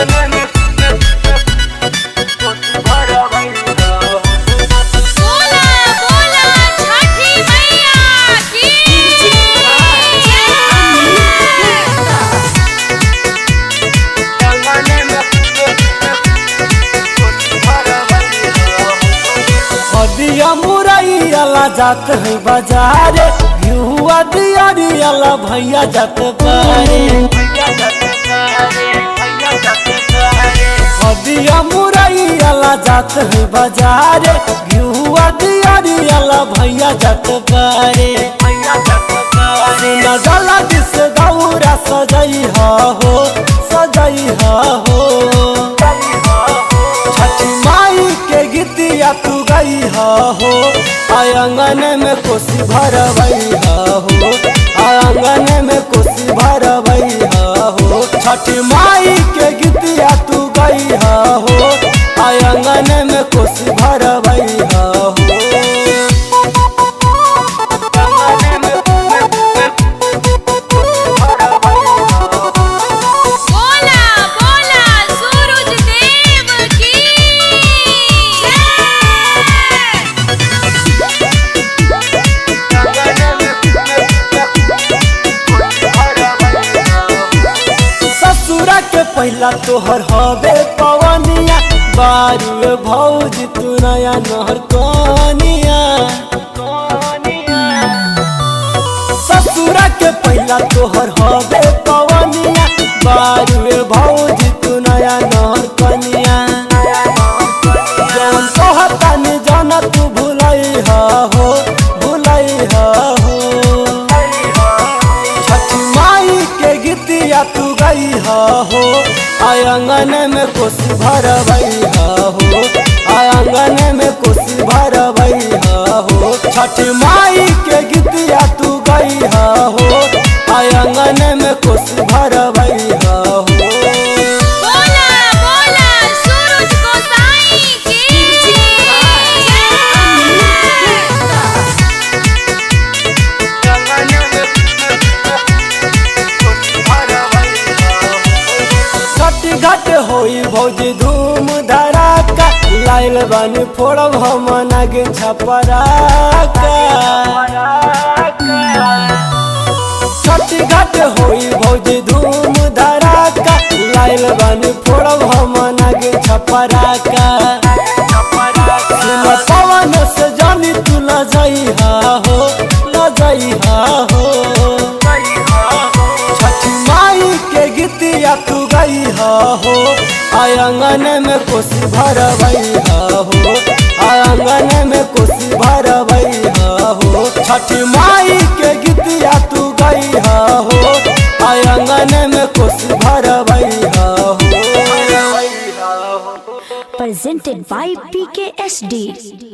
बोला बोला छठी मैया की हदिया मुरैया जात है बाजार घिहुआ दियारिया भैया जात पारे हदिया मुरैया जात है बाजार घिहुआ दियारिया भैया जात पारे सुना गला दिस दौरा सजई हो सजई हो छठी माई के गीतिया तू गई हो आंगन में कोसी भरवई हो आंगन में कोसी भरवई हो छठी माई के गीतिया तू गई हो आंगन में कोसी भरवई हो बोला बोला सूरज देव की ससुरा के पहला तोहर हवे पवनिया बारू भौज तू नया नहर कनिया ससुरा के पहला तोहर हवे पवनिया बारू भौज तू नया नहर कनिया जौन कहता नि जाना तू भुलई हो भुलई हो छठी माई के गीतिया तू गई हो आंगन में कोसी भरवई हो आंगन में कोसी भरवई हो छठी माई के गीतिया तू गई हो आंगन में कोसी भरवई हो बोला बोला सूरज गोसाई की घट घट होई भौजी धूम धड़ाका लाइल बानी फोड़ब हम नागिन छपराका छठ घाट होई भौजी धूम धड़ाका लाइल बानी फोड़ब हम नागिन छपराका सुन पवन से जानी तू ल जई हो ल जई हो छठी माई के गीतिया तू गई हो आंगन में कोसी भरवई हो आंगन में कोसी भरवई हो छठी माई के गीतिया तू गई हो आंगन में कोसी भरवई हो presented by PKSD.